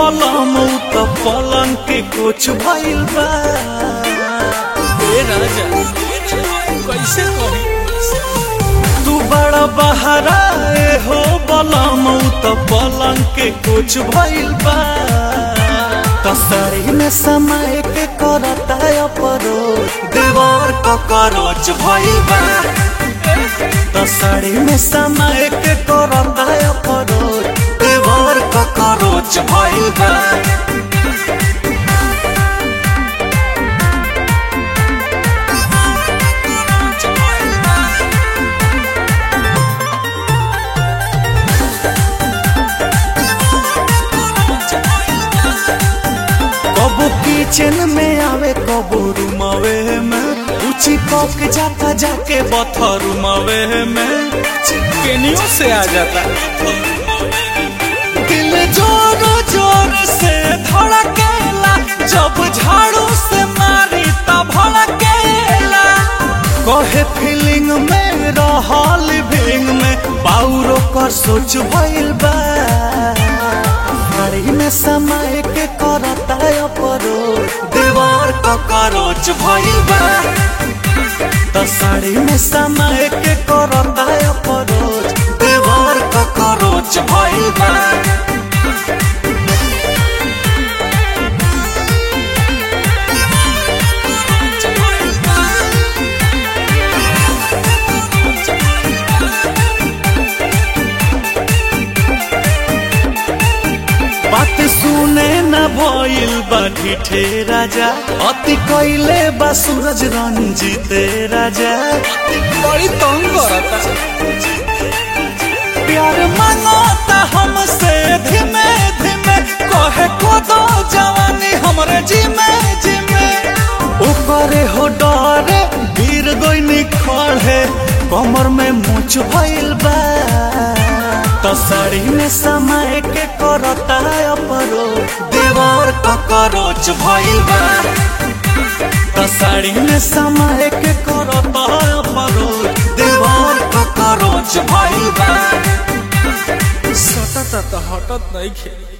बलम त पलंग के कुछ भइल बा ए राजा कैसे कही तू बड़ा बहरा ए हो बलम त पलंग के कुछ भइल बा कसरी में समय के करता अपरो देवर ककरोच भइल बा तसड़ी में समय के करता अपरो देवर ककरोच भइल बा कबो किचन में आवे कबो रूमवे में ऊंची पक जाता जाके बथरूमवे में केनियो से आ जाता दिल जोर जोर से धड़केला जब झाड़ू से मारी तब भड़केला कहे फीलिंग में रहल भींग में पाउरो कर सोच भइल बा घड़ी में समय के करता अपरो देवर ककरोच भइल बा तसड़ी में समय के करता अपरोच देवर ककरोच भइल बा बात सुने न भइल बा ढिठे राजा अति कैले बा सूरज रंजीते राजा बड़ी तंग करता प्यार मांगता हमसे धीमे धीमे कहे को दो जवानी हमरे जिमे जिमे ऊपरे हो डरे गिर गई खड़े कमर में मुछ भइल बा तसड़ी में समय के करता अपरो देवर ककरोच भइल बा तसड़ी में समय के करता अपरो देवर ककरोच भइल बा सटत हटत नहीं खेली